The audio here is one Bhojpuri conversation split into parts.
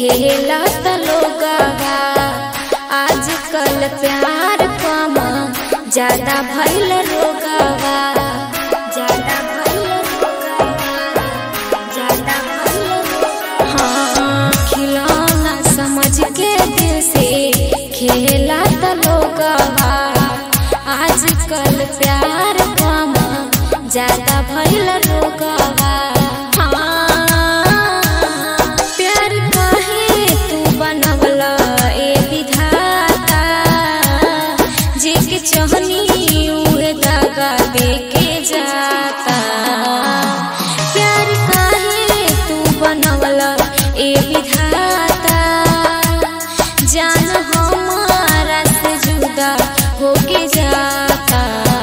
खेला लोगवा आजकल प्यार कम ज्यादा भइल रोगवा ज्यादा भइल रोगवा ज्यादा भइल रोगवा। हाँ खिलौना समझ के दिल से खेला लोगवा आजकल प्यार कम ज्यादा भइल रोगवा हाँ, प्यार काहे तू बनवला ए विधाता जे के चाहनी उहे दागा दे के जाता प्यार काहे तू बनवला ए विधाता जान हमारा से जुदा होके जाता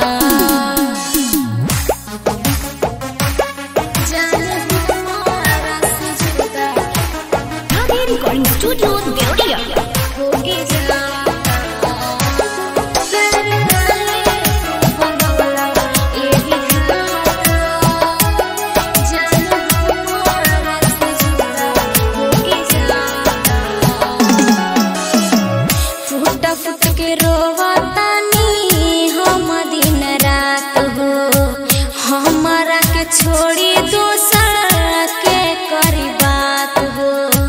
जान हमारा से जुदा Nadi Recording Studio, Deodia. होके जाता प्यार काहे तू बनवला ए विधाता जान हमारा से जुदा होके जाता फूट फूट के रोवतानी हम दिन रात हो हमारा के छोड़ी दोसर के करी बात हो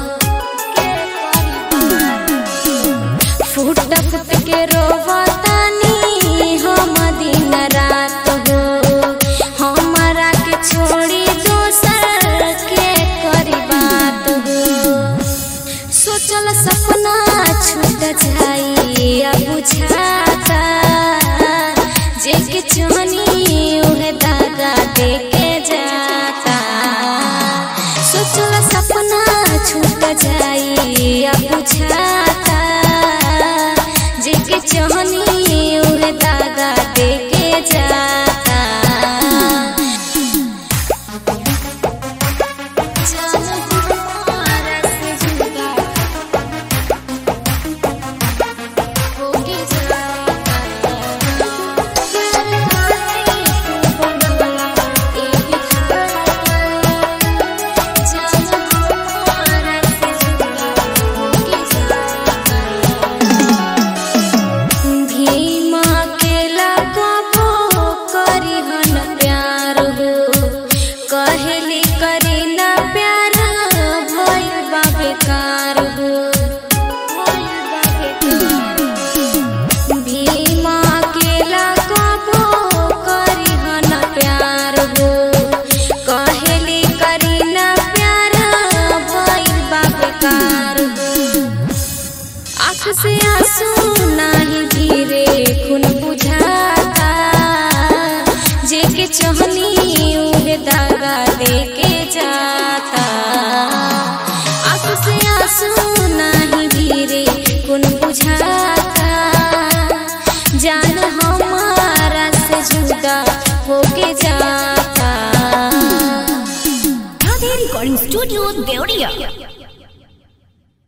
फूट फूट के रोवतानी हम दिन रात हो हमारा के छोड़ी दोसर के करी बात हो सोचल सपना छूट जाई अब बुझाता जे के चाहनी उहे दागा दे के जाता सोचल सपना छूट जाई अब बुझाता जे के चाहनी उहे दागा दे के जाता जान हमारा से जुदा होके जाता प्यार काहे तू बनवला ए विधाता जान हमारा से जुदा होके जाता भीमा के लगबो करिहन प्यार हो कहली करी ना प्यार भइल बा बेकार हो भीमा के लगबो करिहन प्यार हो कहली करी ना प्यार भइल बा बेकार हो आँख से आंसू नाही धीरे खून बुझाता जे के चाहनी उहे दागा दे के जाता आँख से आंसू नाही धीरे खून बुझाता जान हमारा से जुदा होके जाता Nadi Recording Studio, Deodia.